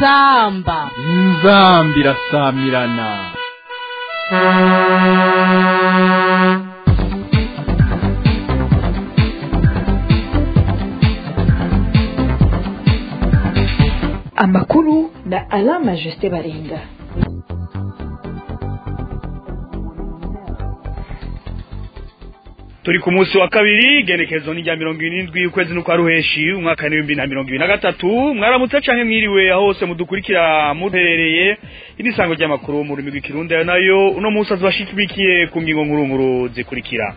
inzamba inzambi irasamirana amakuru na alama jusite baringa turi ku munsi wa kabiri igenekerezo ni rya mirongo irindwi ukwezi n'ukwa ruheshi umwaka n'ibihumbi na mirongo ibiri na gatatu mwaramutse canke mwiriwe aho hose mudukurikira muherereye inisango ry'amakuru mu rurimi rw'ikirundi ayo nayo uno munsi azobashikibikiye ku ngingo nkuru nkuru zikurikira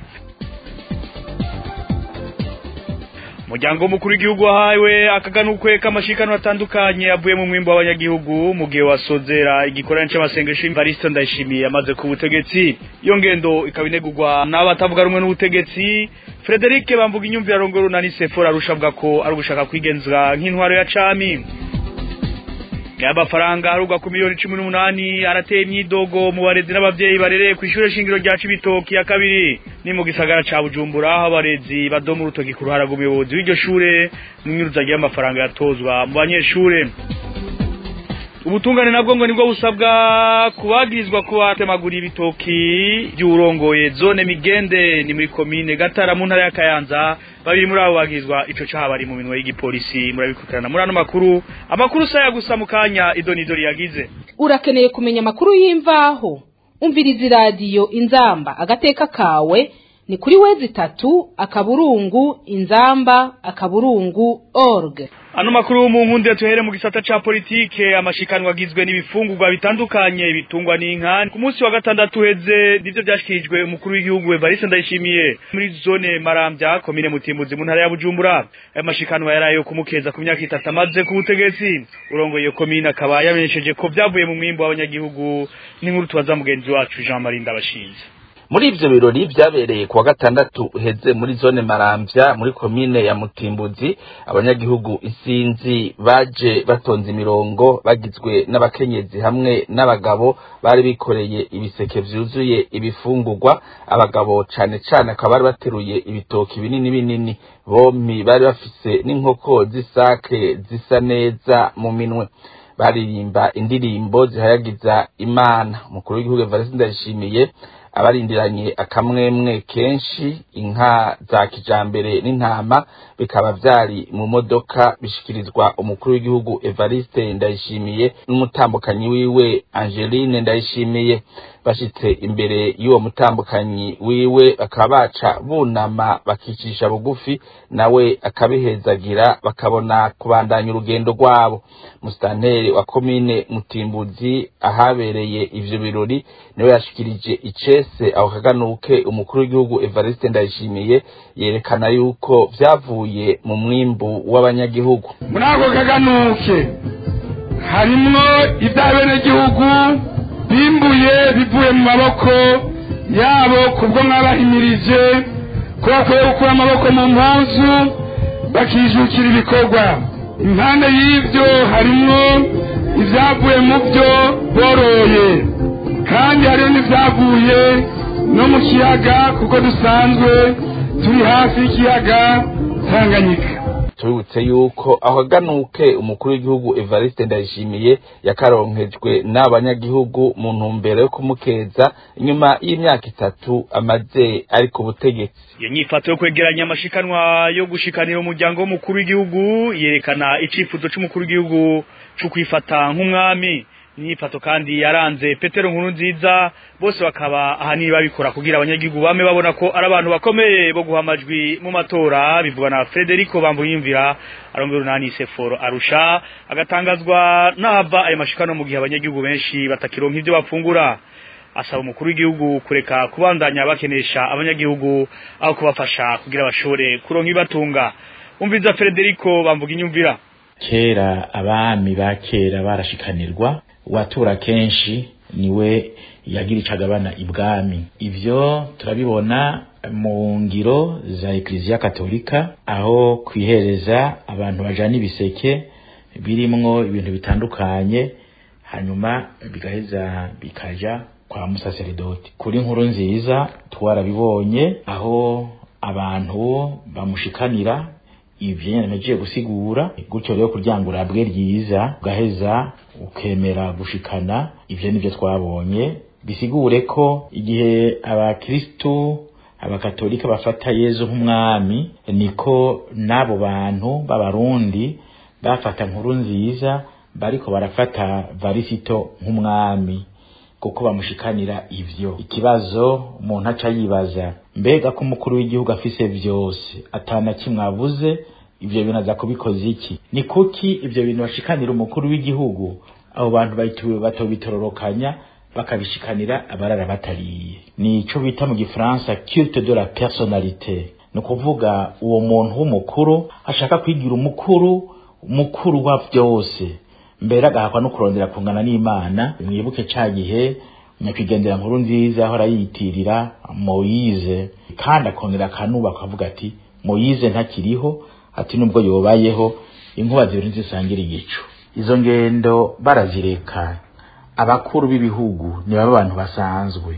umuryango mukuru w'igihugu wahawe akaganukwe k'amashikano atandukanye avuye mu mwimbo w'abanyagihugu mu gihe wasozera igikorane c'amasengesho Evariste Ndayishimiye amaze ku butegetsi iyo ngendo ikaba inegurwa n'abatavuga rumwe n'ubutegetsi Frederic Bamvuga inyumvira rongoro na Nisefora arushabwa ko ari ugushaka kwigenzura nk'intwaro ya cami y'amafaranga harugwa ku miliyoni cumi n'umunani arateye imyidogo mu barezi n'abavyeyi barereye ku ishure shingiro rya Cibitoki ya kabiri ni mu gisagara ca Bujumbura aho abarezi badoma urutoki ku ruhara rw'umuyobozi w'iryo shure n'inyuruza ry'amafaranga yatozwa mu banyeshure ubutungane nabwo ngo nibwo busabwa kubagirizwa kubatemagura ibitoki by'urongoye zone migende ni muri komine gatara mu ntara ya kayanza babiri muri abo bagirizwa ico caha bari mu minwe y'igipolisi murabikurikirana muri ano makuru amakuru saya gusa mu kanya idonidori yagize urakeneye kumenya amakuru y'imvaho umviriza iradiyo inzamba agateka kawe ni kuri wezi itatu akaburungu inzamba akaburungu org ano makuru mu nkunde tuhere mu gisata ca politike amashikanwa agizwe n'ibifungurwa bitandukanye bitungwa n'inka ku munsi wa gatandatu heze nivyo vyashikirijwe umukuru w'igihugu Evariste Ndayishimiye muri zone Marambya komine Mutimbuzi mu ntara ya Bujumbura ayo mashikanwa yarayo kumukeza ku myaka itatu amaze ku butegetsi urongoye iyo komine akaba yamenyesheje ko vyavuye mu mwimbo w'abanyagihugu n'inkuru tubaza mugenzi wacu Jean Marie Ndabashinze muri ivyo birori vyabereye kuwa gatandatu heze muri zone maramvya muri komine ya mutimbuzi abanyagihugu isinzi baje batonze imirongo bagizwe n'abakenyezi hamwe n'abagabo bari bikoreye ibiseke vyuzuye ibifungurwa abagabo cane cane akaba bari bateruye ibitoki binini binini bompi bari bafise n'inkoko z'isake zisa neza mu minwe baririmba indirimbo zihayagiza imana umukuru w'igihugu evariste ndayishimiye abarindiranye akamwemwe kenshi inka za kijambere n'intama bikaba vyari mu modoka bishikirizwa umukuru w'igihugu Evariste Ndayishimiye n'umutambukanyi wiwe Angeline Ndayishimiye bashitse imbere y'uwo mutambukanyi wiwe bakaba baca bunama bakicisha bugufi nawe akabihezagira bakabona kubandanya urugendo rwabo musitanteri wa komine Mutimbuzi ahabereye ivyo birori niwe yashikirije icese aho kaganuke umukuru w'igihugu Evariste Ndayishimiye yerekana yuko vyavuye mu mwimbu w'abanyagihugu muri ako kaganuke harimwo ivy'abenegihugu bimbuye bivuye mu maboko yabo kubwo mwabahimirije ko bakwiye gukura amaboko mu mpuzu bakijukira ibikorwa impande y'ivyo harimwo ivyavuye mu vyo boroye kandi hariho n'ivyavuye no mu kiyaga kuko dusanzwe turi hafi y'ikiyaga tanganyika tubibutse yuko aho aganuke umukuru w'igihugu Evariste Ndayishimiye yakaronkejwe n'abanyagihugu mu ntumbero yo kumukeza inyuma y'imyaka itatu amaze ari ku butegetsi iyo nyifato yo kwegeranya amashikanwa yo gushikanira umuryango w'umukuru w'igihugu yerekana icifuzo c'umukuru w'igihugu co kwifata nk'umwami inyifato kandi yaranze petero nkuru nziza bose bakaba ahanini babikora kugira abanyagihugu bame babona ko ari abantu bakomeye bo guha amajwi mu matora bivugwa na frederico bambuyimvira arongera unani seforo arusha agatangazwa n'ahava ayo mashikano mu gihe abanyagihugu benshi batakironka ivyo bafungura asaba umukuru w'igihugu kureka kubandanya bakenesha abanyagihugu aho kubafasha kugira bashobore kuronka ibibatunga umviza frederico bamvuga inyumvira kera abami ba kera barashikanirwa watura kenshi niwe yagira icagabana ibwami ivyo turabibona mu ngiro za ekleziya katolika aho kwihereza abantu bajana ibiseke birimwo ibintu bitandukanye hanyuma bigaheza bikaja kwa musaseredoti kuri nkuru nziza twarabibonye aho abantu bamushikanira ivyo nyene nagiye gusigura gutyo rero kugira ngo urabwe ryiza ugaheza ukemera gushikana ivyo nivyo twabonye bisigure ko igihe abakristu abakatolika bafata yezu nk'umwami niko n'abo bantu b'abarundi bafata nkuru nziza bariko barafata varisito nk'umwami kuko bamushikanira ivyo ikibazo umuntu aca yibaza mbega ko umukuru w'igihugu afise vyose atana kimwe avuze ivyo bintu aza kubikoza iki ni kuki ivyo bintu bashikanira umukuru w'igihugu abo bantu batobitororokanya bakabishikanira abarara batariye ni ico bita mu gifaransa culte de la personnalité ni ukuvuga uwo muntu w'umukuru ashaka kwigira umukuru mukuru wa vyose mbere agahakwa no kurondera kungana n'imana mwibuke ca gihe nyakwigendera nkuru nziza ahora yiyitirira moyize kandi akongera akanuba akavuga ati moyize ntakiriho ati nubwo yobayeho inkuba zibiri ntizisangira igicu izo ngendo barazireka abakuru b'ibihugu ni baba abantu basanzwe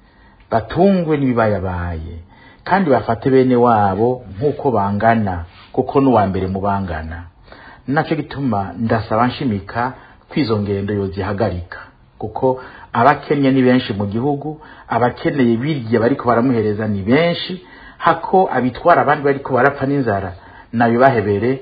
batungwe n'ibibayabaye kandi bafate bene wabo nk'uko bangana kuko n'uwa mbere mu bangana nacyo gituma ndasaba nshimika ko izo ngendo yozihagarika kuko abakennye ni benshi mu gihugu abakeneye birya bariko baramuhereza ni benshi hako abitwara abandi bariko barapfa n'inzara nabibahebere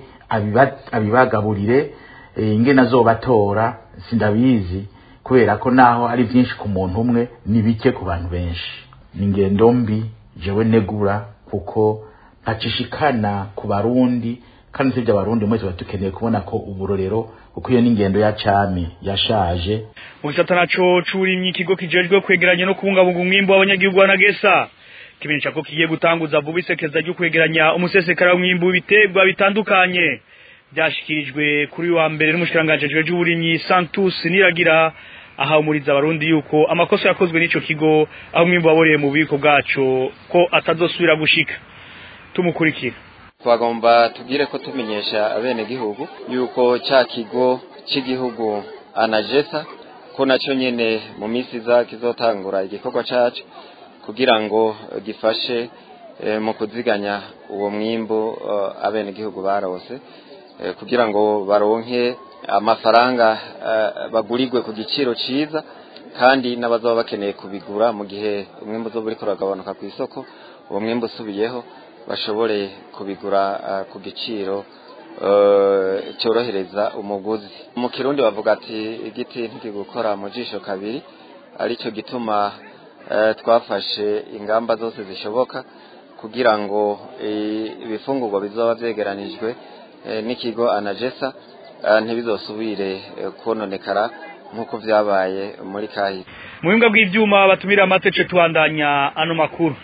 abibagaburire ingene azobatora sindabizi kubera ko naho ari byinshi ku muntu umwe ni bike ku bantu benshi ni ingendo mbi jewe negura kuko ntacishikana ku barundi kandi sibyo abarundi mwese tuba dukeneye kubona ko uburorero kuko iyo n'ingendo ya cami yashaje mu gisata naco c'uburimyi ikigo kijejwe kwegeranya no kubungabunga umwimbu w'abanyagihugu wa nagesa kimenyesha ko kigiye gutanguza vuba isekeza ryo kwegeranya umusesekara w'umwimbu w'ibiterwa bitandukanye byashikirijwe kuri wa mbere n'umushikiranganji ajejwe uburimyi Santus Niragira aha umuriza abarundi yuko amakosa yakozwe n'ico kigo aho umwimbu waboreye mu bubiko bwaco ko atazosubira gushika tumukurikira twagomba tubwire ko tumenyesha abene gihugu yuko cya kigo cy'igihugu anajesa ko nacyo nyine mu minsi iza kizotangura igikorwa cyacu kugira ngo gifashe mu kuziganya uwo mwimbu abene gihugu barose kugira ngo baronke amafaranga bagurirwe ku giciro cyiza kandi n'abazaba bakeneye kubigura mu gihe umwimbu uzoba uriko uragabanuka ku isoko uwo mwimbu usubiyeho bashobore kubigura ku giciro cyorohereza umuguzi mu kirundi bavuga ati igiti ntigukora mu jisho kabiri aricyo gituma twafashe ingamba zose zishoboka kugira ngo ibifungurwa bizaba byegeranijwe n'ikigo anajesa ntibizosubire kononekara nk'uko byabaye muri kahise mu bimbwa bw'ibyuma batumira amatece tubandanya ano makuru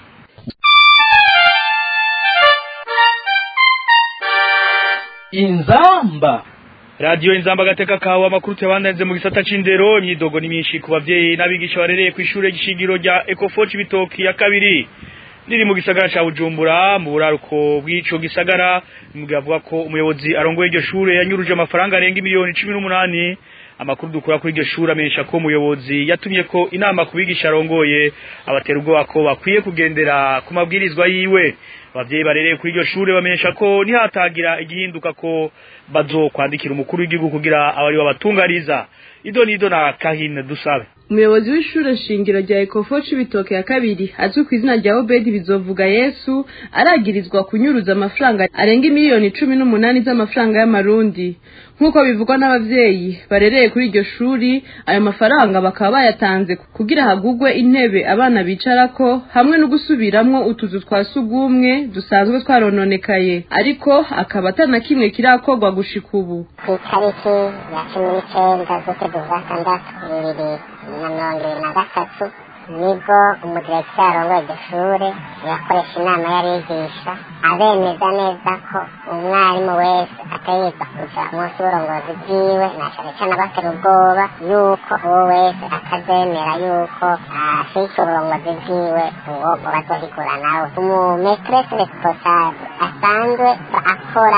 inzamba radiyo inzamba agateka kawe amakuru tuyabandanze mu gisata c'indero imyidogo ni myinshi ku bavyeyi n'abigisha barereye ku ishure gishingiro rya ecofoci bitoki ya kabiri riri mu gisagara ca bujumbura mu buraruko bw'ico gisagara mugihe avuga ko umuyobozi arongoye iryo shure yanyuruje amafaranga arenga miliyoni cumi n'umunani amakuru dukura kuri iryo shure amenyesha ko umuyobozi yatumye ko inama ku bigisha arongoye abatera ubwoba ko bakwiye kugendera ku mabwirizwa yiwe abavyeyi barereye kuri iryo shure bamenyesha ko nihatagira igihinduka ko bazokwandikira umukuru w'igihugu kugira abari babatungariza ido nido na kahine dusabe umuyobozi w'ishure shingiro rya ekofo c'ibitoke ya kabiri azwi ku izina rya obedi bizovuga yesu aragirizwa kunyuruza amafaranga arenga miliyoni cumi n'umunani z'amafaranga y'amarundi nk'uko bivugwa n'abavyeyi barereye kuri iryo shuri ayo mafaranga bakaba bayatanze kugira hagugwe intebe abana bicarako hamwe no gusubiramwo utuzu twa sugumwe dusanzwe twarononekaye ariko akaba atana kimwe kirakorwa gushika ubu ku itariki ya cumi n'icenda z'ukwezi kwa gatandatu bibiri na mirongo ibiri na gatatu nibwo umudirekiteri arongoye iryo shure yakoresha inama y'abigisha abemeza neza ko umwarimu wese ategerezwa kuja munsi y'uburongozi bwiwe na cane cane abatera ubwoba yuko uwo wese atazemera yuko ashika uburongozi bwiwe ngo bazohigura nawe umumetrese responsable asanzwe akora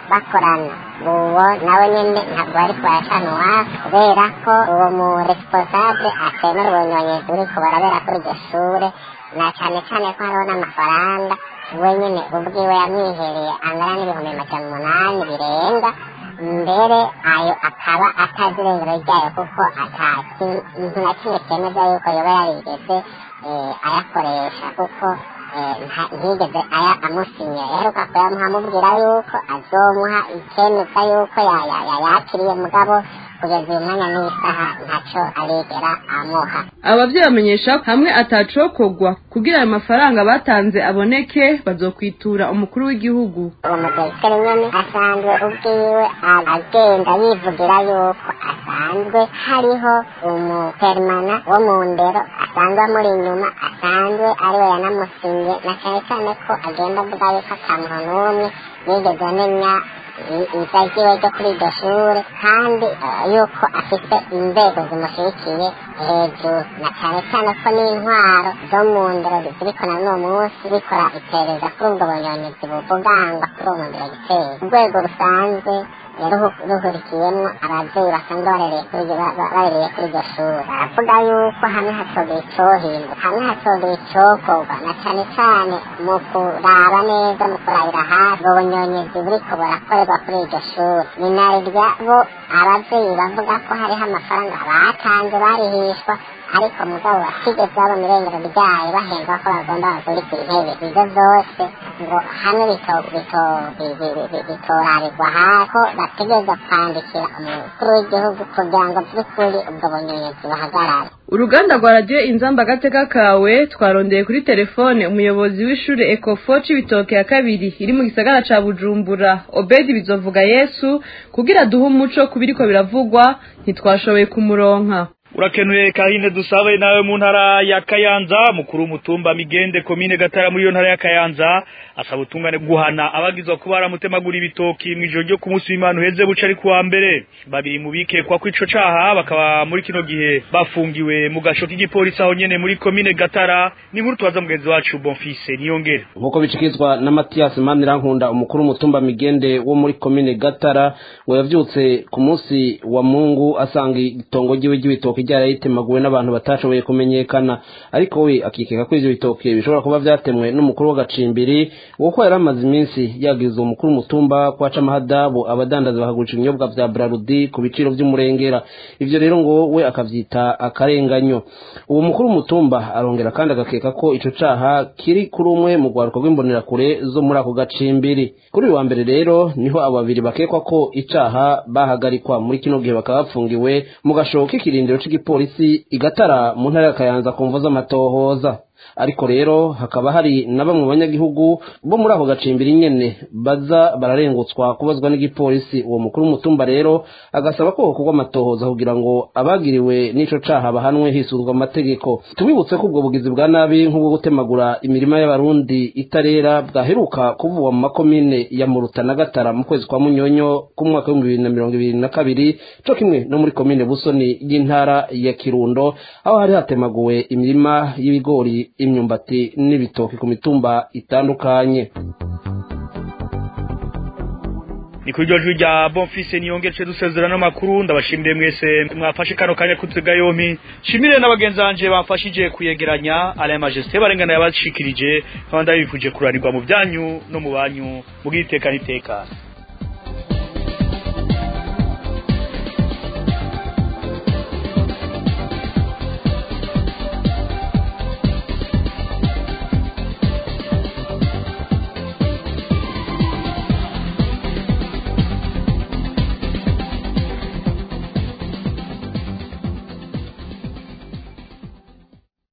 bakorana uwo nawe nyene ntabwo bariko baracana uwaka kubera ko uwo mu responsable atemera ubunyonyezi buriko barabera kuri iryo shure na cane cane ko hariho n'amafaranga we nyene ubwiwe yamwihereye angana n'ibihumbi majana umunani birenga mbere ayo akaba atazi irengero ryayo kuko ata kintu na kimwe cyemeza yuko yoba yarigeze ayakoresha kuko ntiyigeze aya amusinya yaheruka kuyamuha amubwira yuko azomuha icemeza yuko yakiriye mugabo kugeza uyu mwanya n'isaha ntaco arigera amuha abavyeyi bamenyesha hamwe atacokogwa kugira ayo mafaranga batanze aboneke bazokwitura umukuru w'igihugu uwo mudirekiteri nyene asanzwe ubwiwe agenda yivugira yuko asanzwe hariho umuperimana wo mu ndero asanzwe amuri inyuma asanzwe ariwe yanamusinye na cane cane ko agenda avuga yuko ata muntu n'umwe yigeze amenya iza ryiwe ryo kuri iryo shure kandi yuko afite inzego zimushigikiye hejuru na cane cane ko n'intwaro zo mu ndero ziriko na n'uwo munsi zikora iperereza kuri ubwo bunyonyezi buvugangwa kuri uwo mudiregiteri urwego rusanzwe ruhurikiyemwo abavyeyi basanzwe barereye kuri iryo shure baravuga yuko hamwe hatogera icohindwa hamwe hatogera icokorwa na cane cane mu kuraba neza mu kurabira hafi ubwo bunyonyezi buriko burakorerwa kuri iryo shure ni narirya bo abavyeyi bavuga ko hariho amafaranga batanze barihishwa ariko mugabo batigeze babona irengero ryayo bahembwa ko bagomba bagurika intebe ivyo vyose ngo hamwe bitorarirwa hako bategereza kwandikira umukuru w'igihugu kugira ngo vy'ukuri ubwo bunyonyezi buhagarare uruganda rwa radiyo inzamba agateka kawe twarondeye kuri telefone umuyobozi w'ishure ekofo c'ibitoke ya kabiri iri mu gisagara ca bujumbura obedi bizovuga yesu kugira duhe umuco ku biriko biravugwa ntitwashoboye kumuronka urakenuye kahine dusabe nawe mu ntara ya Kayanza mukuru w'umutumba migende komine gatara muri iyo ntara ya Kayanza asaba utungane guhana abagizwa kuba baramutemagura ibitoki mu ijoro ryo ku munsi w'Imana uheze buca ari kuwa mbere babiri mu bikekwa ko ico caha bakaba muri kino gihe bafungiwe mu gasho k'igipolisi aho nyene muri komine gatara ni nkuru tubaza mugenzi wacu Bonfise niyongere nkuko bicikizwa na Mathias Manirankunda umukuru w'umutumba migende wo muri komine gatara ngo yavyutse ku munsi wa Mungu asanga itongo ryiwe ry'ibitoki ryarayitemaguwe n'abantu batashoboye kumenyekana ariko we akikeka ko ivyo bitoke bishobora kuba vyatemwe n'umukuru w'agacimbiri kuko yari amaze iminsi yagize umukuru w'umutumba kwaca amahadabu abadandaza bakagurisha ibinyobwa vya Brarudi ku biciro vy'umurengera ivyo rero ngo we akavyita akarenganyo uwo mukuru w'umutumba arongera kandi agakeka ko ico caha kiri kuri umwe mu rwaruka rw'imbonerakure zo muri ako gacimbiri kuri uyu wa mbere rero niho abo babiri bakekwa ko icaha bahagarikwa muri kino gihe bakaba bapfungiwe mu gashobo k'ikirindiro c'igipolisi igatara mu ntara ya Kayanza ku mvo z'amatohoza ariko rero hakaba hari na bamwe mu banyagihugu bo muri ako gacimbiri nyene baza bararengutswa kubazwa n'igipolisi uwo mukuru w'umutumba rero agasaba ko gukorwa amatohoza kugira ngo abagiriwe n'ico caha bahanwe hisuzwa amategeko tubibutse ko ubwo bugizi bwa nabi nk'ubwo gutemagura imirima y'abarundi itarera bwaheruka kuvugwa mu makomine ya muruta na gatara mu kwezi kwa munyonyo k'umwaka w'ibihumbi bibiri na mirongo ibiri na kabiri co kimwe no muri komine busoni y'intara ya kirundo aho hari hatemaguwe imirima y'ibigori imyumbati n'ibitoki ku mitumba itandukanye ni kuri iryo jwi rya bonfise niyongeje dusezerana n'amakuru ndabashimire mwese mwafashe kano kanya kutega yompi shimire n'abagenzi banje bamfashije kuyegeranya alain majesté barengana yabashikirije nkaba ndabifuje kuranirwa mu byanyu no mu banyu mugira iteka n'iteka